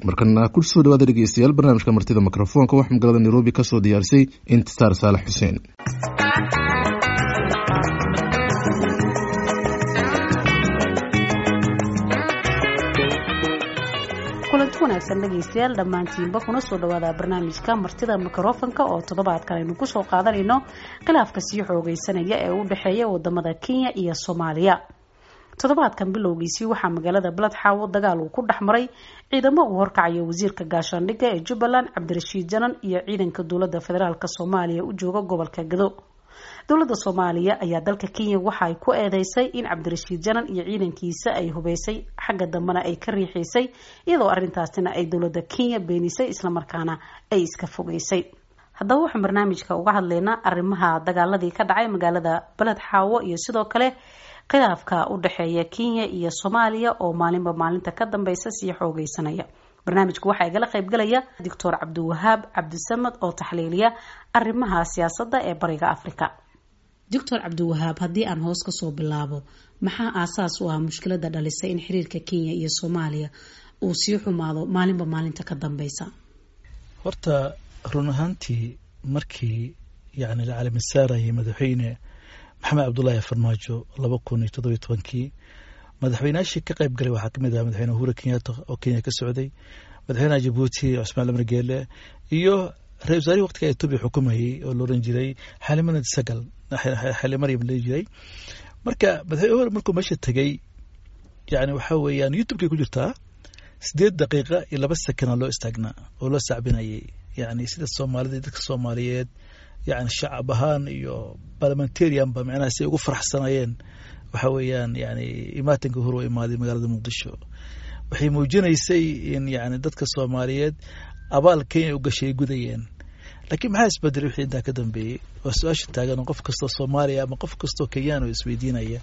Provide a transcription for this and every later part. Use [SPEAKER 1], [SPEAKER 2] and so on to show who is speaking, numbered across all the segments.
[SPEAKER 1] markana ku soo dhawaada dhegeystayaal barnaamijka martida mikrofoonka waxaa magaalada nairobi kasoo diyaarisay intisaar saalax xuseen
[SPEAKER 2] kulanti wanaagsan dhegaystayaal dhammaantiinba kuna soo dhawaada barnaamijka martida mikrofonka oo toddobaadkan aynu kusoo qaadanayno khilaafka sii xoogeysanaya ee u dhexeeya wadamada kenya iyo soomaaliya toddobaadkan bilowgiisii waxaa magaalada baladxaawo dagaal uu ku dhex maray ciidamo uu horkacayo wasiirka gaashaandhigga ee jubbaland cabdirashiid janan iyo ciidanka dowlada federaalk soomaaliya u jooga gobolka gado dowlada soomaaliya ayaa dalka kenya waxa ay ku eedeysay in cabdirashiid janan iyo ciidankiisa ay hubeysay xagga dambena ay ka riixaysay iyadoo arintaasina ay dowlada kenya beenisay islamarkaana ay iska fogeysay haddaba waxaan barnaamijka uga hadlaynaa arrimaha dagaaladii ka dhacay magaalada baled xaawo iyo sidoo kale khilaafka u dhexeeya kenya iyo soomaaliya oo maalinba maalinta ka dambeysa sii xoogeysanaya barnaamijku waxaa igala qaybgalaya doctor cabdiwahaab cabdisamad oo taxliiliya arrimaha siyaasadda ee bariga africa doctor cabdiwahaab haddii aan hoos kasoo bilaabo maxaa aasaas u ah mushkilada dhalisay in xiriirka kenya iyo soomaaliya uu sii xumaado maalinba maalinta ka dambeysa
[SPEAKER 3] horta run ahaantii markii yani la calamisaarayay madaxweyne maxamed cabdullaahi farmaajo laba kun iyo toddobiyo tobankii madaxweynaashii ka qayb galay waxaa kamid aha madaxweyne uhuru kenyatta oo kenya ka socday madaxweynaha jabuuti cusmaan lamar geele iyo ra-isul wasaarihii waqtiga etoobiya xukumayay oo la oran jiray xalimanad sagal xali maryam la jiray marka madaxweyne uhuru markuu meesha tegay yani waxaa weeyaan youtubekay ku jirtaa sideed daqiiqa iyo laba sekana loo istaagnaa oo loo sacbinayay yani sida soomaalida dadka soomaaliyeed yani shacab ahaan iyo parliamentarianba micnaha si ay ugu faraxsanayeen waxa weeyaan yani imaatinka hor u imaaday magaalada muqdisho waxay muujinaysay in yani dadka soomaaliyeed abaal kenya u gashay ay gudayeen laakiin maxaa isbedelay wixii intaa ka dambeeyey waa su-aasha taagan oo qof kastoo soomaaliya ama qof kastoo kenyaan oo isweydiinaya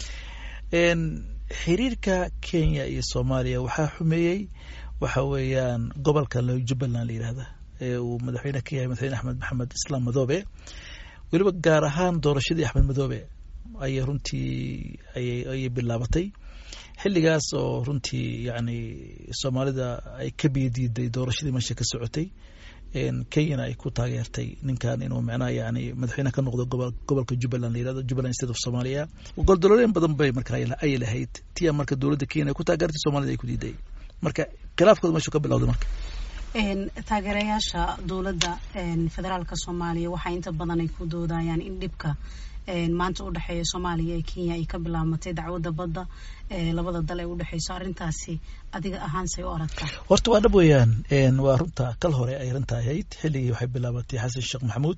[SPEAKER 3] xiriirka kenya iyo soomaaliya waxaa xumeeyey waxa weeyaan gobolka jubbaland la yidhahda ee uu madaxweyne ka yahay madaxweyne axmed maxamed islaam madoobe weliba gaar ahaan doorashadii axmed madoobe ayay runtii ayay bilaabatay xilligaas oo runtii yani soomaalida ay ka biyadiiday doorashadii meesha ka socotay kenyana ay ku taageertay ninkan inuu micnaha yani madaxweyne ka noqdo gobolka jubbaland la yirahdo jubbaland state of somalia goldolooyin badan bay marka ay lahayd tia marka dowladda kenya ay ku taageertay soomaalida ay ku diiday marka khilaafkooda meeshu ka bilowday marka
[SPEAKER 2] taageerayaasha dowladda federaalka soomaaliya waxaa inta badan ay ku doodayaan in dhibka maanta u dhexeeya soomaaliya iyo kenya ay ka bilaabmatay dacwadda badda labada dal ee udhexeyso arrintaasi adiga ahaan say u aragtaa
[SPEAKER 3] horta waa dhab weeyaan waa runta kal hore ay runta ahayd xilligii waxay bilaabatay xasan sheekh maxamuud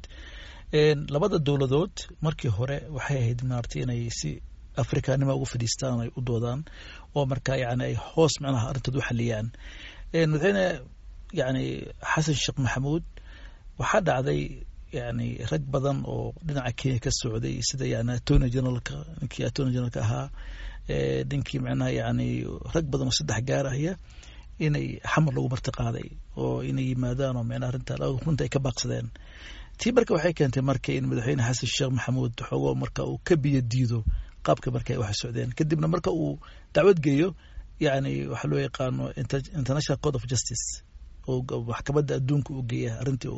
[SPEAKER 3] labada dowladood markii hore waxay ahayd maaragtay inay si afrikanima ugu fadhiistaan ay u doodaan oo marka yani ay hoos micnaha arrintooda u xaliyaan madaxweyne yani xasan sheekh maxamuud waxaa dhacday yani rag badan oo dhinaca kenya ka socday sida yani attorney generalka ninkii attorney generalka ahaa ninkii micnaha yani rag badan oo saddex gaarahaya inay xamar lagu marti qaaday oo inay yimaadaan oo micnaha arrinta runta ay ka baaqsadeen tii marka waxay keentay marka in madaxweyne xasan sheekh maxamuud xoogo marka uu ka biyo diido qaabka marka ay wax socdeen kadibna marka uu dacwad geeyo yani waxaa loo yaqaano international court of justice maxkamadda adduunka u geeya arrintii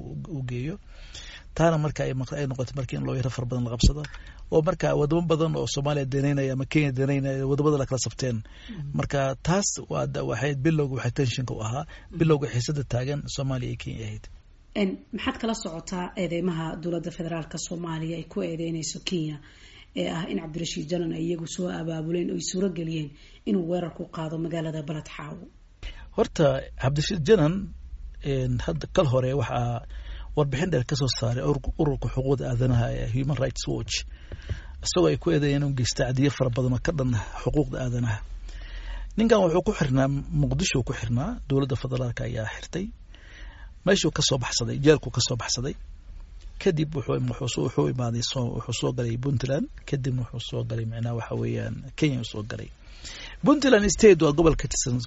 [SPEAKER 3] u geeyo taana marka ay noqotay marka in looyaro fara badan la qabsado oo marka wadamo badan oo soomaaliya danaynaya ama kenya danaynaya wadamada la kala sabteen marka taas waxay bilowga waxay tenshinka u ahaa bilowga xiisada taagan soomaaliya iyo kenya ahayd
[SPEAKER 2] maxaad kala socotaa eedeymaha dowladda federaalka soomaaliya ay ku eedeynayso kenya ee ah in cabdirashiid janan ay iyagu soo abaabuleen oo ay suuro geliyeen inuu weerar ku qaado magaalada baled xaawo
[SPEAKER 3] horta cabdirashiid janan hadda kal hore waxaa warbixin dheer kasoo saaray ururka xuquuqda aadanaha ee human rights watch isagoo ay ku eedeeyeen inuu geysta cadiyo fara badan oo ka dhan xuquuqda aadanaha ninkan wuxuu ku xirnaa muqdisho ku xirnaa dowladda federaalka ayaa xirtay meeshuu kasoo baxsaday jeelkuu kasoo baxsaday kadib wuxuu imaaday wuxuu soo galay puntland kadibna wuxuu soo galay micnaha waxa weeyaan kenya soo galay puntland state waa gobol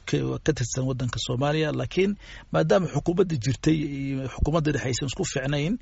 [SPEAKER 3] ka tirsan wadanka soomaaliya laakiin maadaama xukuumadda jirtay iyo xukuumadda dhexe aysan isku fiicnayn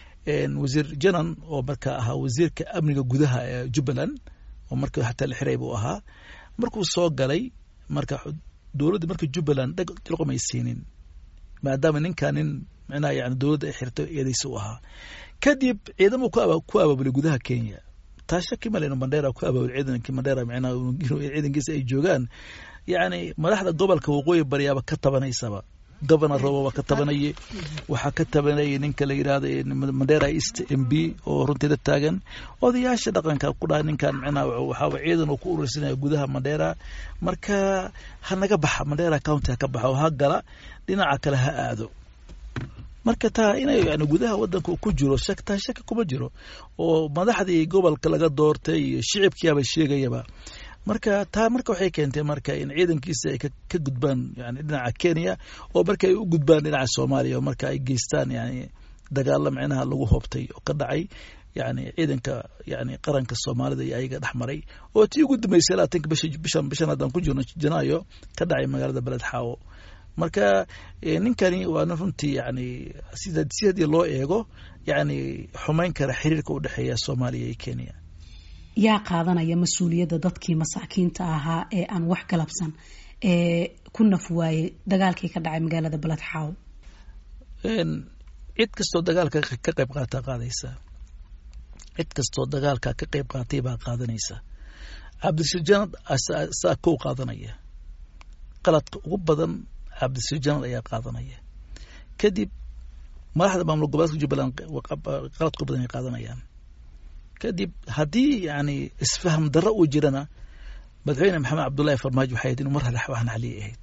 [SPEAKER 3] wasiir janan oo marka ahaa wasiirka amniga gudaha ee jubbaland oo marka hataa la xiray buu ahaa markuu soo galay marka dowladda marka jubbaland dhag tilqomay siinin maadaama ninkan nin micnaha yani dowladda ay xirto eedaysa u ahaa kadib ciidamo ku abaabulay gudaha kenya taa shaki male inu mandheera ku abaabulay ciidankii mandheera micnaha ciidankiisa ay joogaan yacni madaxda gobolka waqooyi baryaaba ka tabanaysaba governor robo waa ka tabanayay waxaa ka tabanayay ninka la yidhahdo mandera east m b oo runteeda taagan odayaasha dhaqanka ku dhaha ninkan micnaha waxaaba ciidan uu ku urursanaya gudaha mandera marka ha naga baxa mandera county ha ka baxa oo ha gala dhinaca kale ha aado marka taa inay yani gudaha wadanka ku jiro shak taa shaki kuma jiro oo madaxdii gobolka laga doortay iyo shicibkiiaba sheegayaba marka taa marka waxay keentay marka in ciidankiisa ay ka gudbaan yani dhinaca kenya oo marka ay u gudbaan dhinaca soomaaliya oo marka ay geystaan yani dagaalo micnaha lagu hoobtay oo ka dhacay yani ciidanka yani qaranka soomaalida iyo ayaga dhex maray oo tii ugu dambeysay labaatanka bisha bishan bishan haddaan ku jirno janaayo ka dhacay magaalada beled xaawo marka ninkani waana runtii yani sida si haddii loo eego yani xumayn kara xiriirka u dhexeeya soomaaliya iyo kenya
[SPEAKER 2] yaa qaadanaya mas-uuliyadda dadkii masaakiinta ahaa ee aan wax galabsan ee ku naf waayey dagaalkii ka dhacay magaalada beled xaawo
[SPEAKER 3] cid kastoo dagaalka ka qayb qaata qaadaysa cid kastoo dagaalka ka qayb qaatay baa qaadanaysa cabdishajaanad saa kow qaadanaya qaladka ugu badan cabdishajaanad ayaa qaadanaya kadib madaxda maamul goboleedka jubbaland qaladka ugu badan ay qaadanayaan kadib haddii yani isfaham darro uu jirana madaxweyne maxamed cabdullahi farmaajo waxay ahayd inu mar hale wax naxliyay ahayd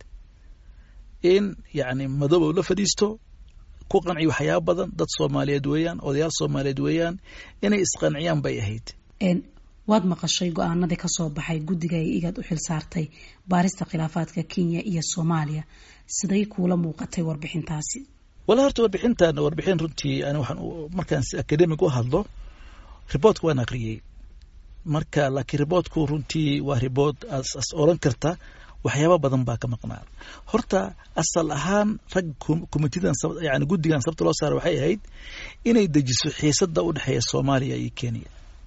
[SPEAKER 3] in yani madooba la fadhiisto ku qanciyo waxyaaba badan dad soomaaliyeed weeyaan odayaal soomaaliyeed weeyaan inay isqanciyaan bay ahayd
[SPEAKER 2] waad maqashay go-aanadii kasoo baxay guddiga ay igaad u xil saartay baarista khilaafaadka kenya iyo soomaaliya siday kuula muuqatay warbixintaasi
[SPEAKER 3] wala horta warbixintan warbixin runtii ani waxaan markaan si academic u hadlo riboortka waan akriyey marka laakiin riboortku runtii waa riboort as oran karta waxyaaba badan baa ka maqnaa horta asal ahaan rag committeedan yani guddigan sababta loo saara waxay ahayd inay dejiso xiisada u dhexeeya soomaaliya iyo kenya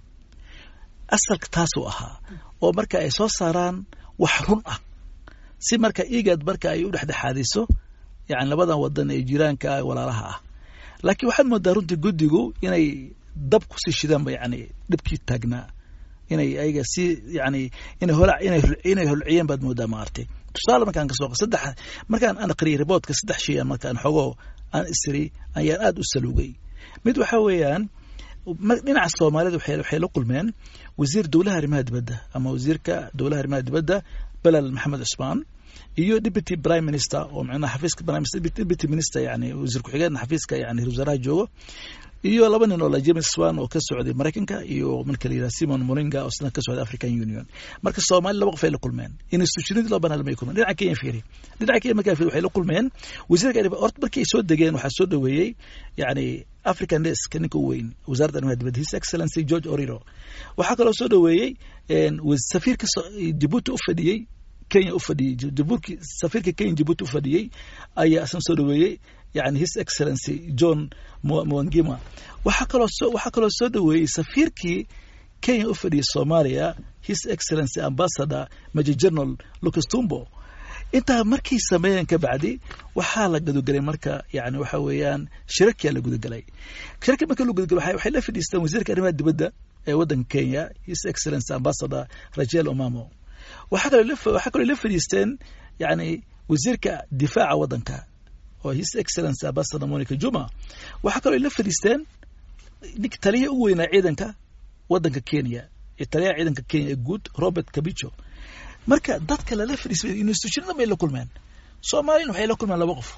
[SPEAKER 3] asalka taasuu ahaa oo marka ay soo saaraan wax run ah si marka igad marka ay u dhexdhexaadiso yani labadan wadan ee jiraanka walaalaha ah laakiin waxaad moodaa runtii guddigu inay dab kusii shidaanba yani dhibkii taagnaa inay ayaga si yani inay hola inay inay holciyeen baad moodaa maartay tusaale markaan kasoo saddex markaan aan aqriyay riboortka saddex shay aan markaan xogo aan isiri ayaan aada u saluugay mid waxa weeyaan dhinaca soomaalida waxay la kulmeen wasiir dowlaha arrimaha dibadda ama wasiirka dowlaha arrimaha dibadda belal maxamed cusmaan iyo deputy prime minister oo macnaha xafiiska prime minister deputy minister yani wasiir ku-xigeenna xafiiska yani ra wasaaraha joogo iyo laba nin oo la james swan oo ka socday maraykanka iyo marka la yidhaha simon moringa oo isna ka socday african union marka soomaali laba qof ay la kulmeen institutionadii laba banaa lamay kulmeen dhinaca kenya fiiri dhinaca kenya markaa fiiri waxay la kulmeen wasiirka horta markii ay soo degeen waxaa soo dhoweeyey yani african desk ninka u weyn wasaaradda arrimaha dibadda his excellency george oriro waxaa kaloo soo dhoweeyey safiirka jabuuti u fadhiyey kenya u fadhiyey jabuurki safiirka kenya jabuuti u fadhiyey ayaa isna soo dhoweeyey yani his excellency john mwangima waxaa kaloo soo waxaa kaloo soo dhoweeyey safiirkii kenya u fadhiyey soomaaliya his excellency ambassador major general lucas tumbo intaa markay sameeyeen ka bacdi waxaa la gudagelay marka yani waxa weeyaan shirarkiyaa la gudagelay shirarki marka la gudagelay waxay la fadhiisteen wasiirka arrimaha dibadda ee waddanka kenya his excellency ambassador rachel omamo waxaa kaloo waxaa kaloo la fadhiisteen yani wasiirka difaaca waddanka oo his excellency ambassador monica juma waxaa kaloo la fadhiisteen ninka taliyaha ugu weynaa ciidanka waddanka kenya ee taliyaha ciidanka kenya ee guud robert kabicho marka dadka lala fadhiisay institutionada bay la kulmeen soomaaliyana waxay la kulmeen laba qof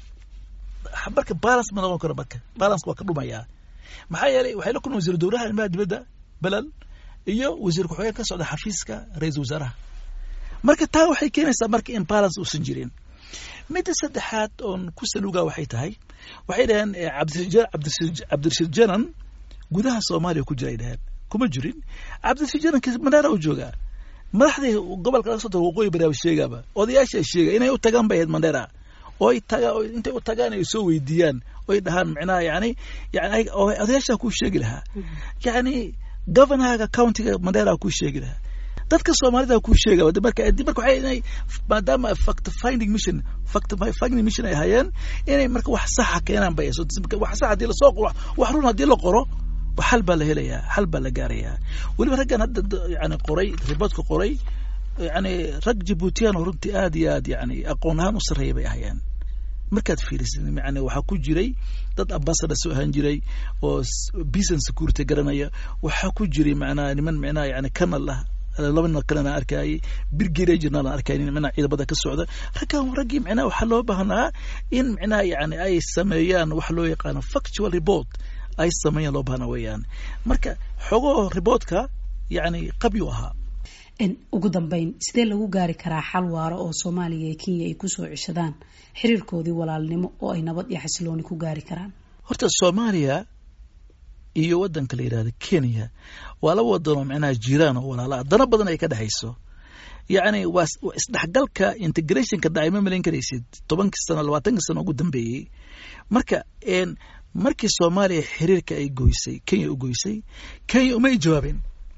[SPEAKER 3] marka balance ma noqon karo marka balance waa ka dhumayaa maxaa yeelay waxay la kulmeen wasiir dowlaha arrimaha dibadda belal iyo wasiir ku-xigeen ka socda xafiiska ra-iisul wasaaraha marka taa waxay keenaysaa marka in balance uusan jirin midda saddexaad oon ku saluugaa waxay tahay waxay dhaheen cabdirashiid janan gudaha soomaaliya ku jira ay dhaheen kuma jirin cabdirashiid janan mandheera u joogaa madaxdii gobolka laga soo tago waqooyi baraaba sheegaaba odayaasha sheega inay u tagaan bay ahayd mandheera oo ay tagaa intay u tagaan ay soo weydiiyaan oy dhahaan micnaha yani yani odayaashaa kuu sheegi lahaa yani governorga countiga mandheera kuu sheegi lahaa dadka soomaalida kuu sheega marka marka waxay inay maadaama fact finding mission fact finding mission ay hayeen inay marka wax saxa keenaan bay wax sax haddii lasoo qoro wax run haddii la qoro xal baa la helayaa xal baa la gaarayaa weliba raggan hadda yani qoray riboodka qoray yani rag jibuutiyan oo runtii aad iyo aad yani aqoon ahaan u sarreeya bay ahayeen markaad fiirisid yani waxaa ku jiray dad ambassador soo ahaan jiray oo peace and security garanaya waxaa ku jiray macnaha niman macnaha yani canal ah laba nin kalena arkayay brigadier general arkay macnaha ciidamada ka socda raggan raggii macnaha waxaa loo baahnaa in macnaha yani ay sameeyaan wax loo yaqaano factual report ay sameeyaan loo baahna weeyaan marka xogoho reportka yani qabyu ahaa
[SPEAKER 2] ugu dambeyn sidee lagu gaari karaa xal waaro oo soomaaliya iyo kenya ay kusoo ceshadaan xiriirkoodii walaalnimo oo ay nabad iyo xasilooni ku gaari karaan
[SPEAKER 3] horta soomaaliya iyo wadanka la yidhahda kenya waa laba wadan oo macnaha jiraan oo walaala dana badan ay ka dhexayso yacni waa isdhexgalka integrationka dhacay ma malayn karaysid tobankii sano labaatankii sano ugu dambeeyey marka markii soomaaliya xiriirka ay goysay kenya u goysay kenya umay jawaabeen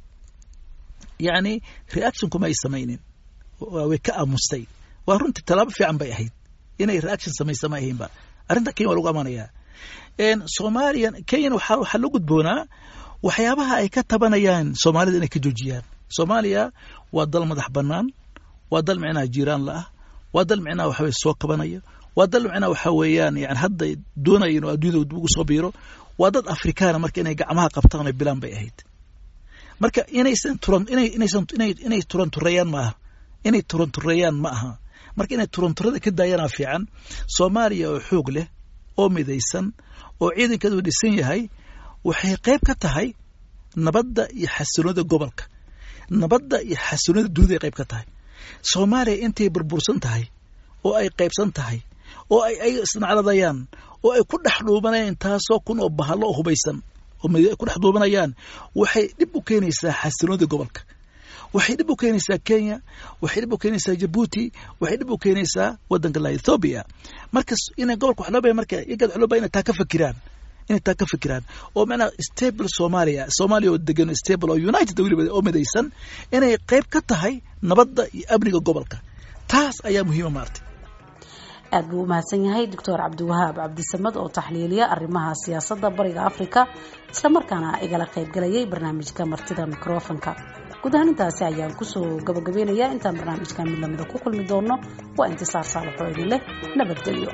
[SPEAKER 3] yacni reaction kuma ay samaynin way ka aamustay waa runtii tallaabo fiican bay ahayd inay reaction samaysa ma ahaynba arrinta kenya waa lagu amaanayaa soomaaliya kenyana waxaa waxaa la gudboonaa waxyaabaha ay ka tabanayaan soomaalida inay ka joojiyaan soomaaliya waa dal madax bannaan waa dal micnaha jiiraan la ah waa dal micnaha waxa weye soo kabanaya waa dal micnaha waxa weeyaan yani hadda doonaya inuu adduunyada ugu soo biiro waa dad afrikaana marka inay gacmaha qabtaan oo bilaan bay ahayd marka inaysan turan inay inaysan inay inay turantureeyaan ma aha inay turantureeyaan ma aha marka inay turanturada ka daayanaa fiican soomaaliya oo xoog leh oo midaysan oo ciidankeedu dhisan yahay waxay qayb ka tahay nabadda iyo xasiloonida gobolka nabadda iyo xasiloonida dunida ay qayb ka tahay soomaaliya intay burbursan tahay oo ay qaybsan tahay oo ay ay isnacladayaan oo ay ku dhex dhuubanayaan taasoo kun oo bahalo oo hubaysan oo ku dhex dhuubanayaan waxay dhib u keenaysaa xasiloonida gobolka waxay dhib u keenaysaa kenya waxay dhib u keenaysaa jabuuti waxay dhib u keenaysaa wadanka la ethoobia marka inay gobolka wax loo baya marka iyagad wax loo baya inay taa ka fakiraan inay taa ka fikiraan oo macnaha stable soomaaliya soomaaliya oo degan stable oo united weliba oo midaysan inay qayb ka tahay nabadda iyo amniga gobolka taas ayaa muhiima maartay
[SPEAKER 2] aad buu u mahadsan yahay doctor cabdiwahaab cabdisamad oo taxliiliya arrimaha siyaasadda bariga africa islamarkaana igala qaybgalayay barnaamijka martida microfonka guud ahaan intaasi ayaan kusoo gabagabeynayaa intaan barnaamijkan mid lamida ku kulmi doono waa intisaar saalaxoo idin leh nabadgelyo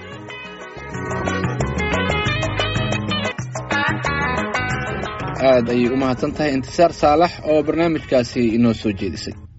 [SPEAKER 1] aad ayay u mahadsan tahay intisaar saalax oo barnaamijkaasi inoo soo jeedisay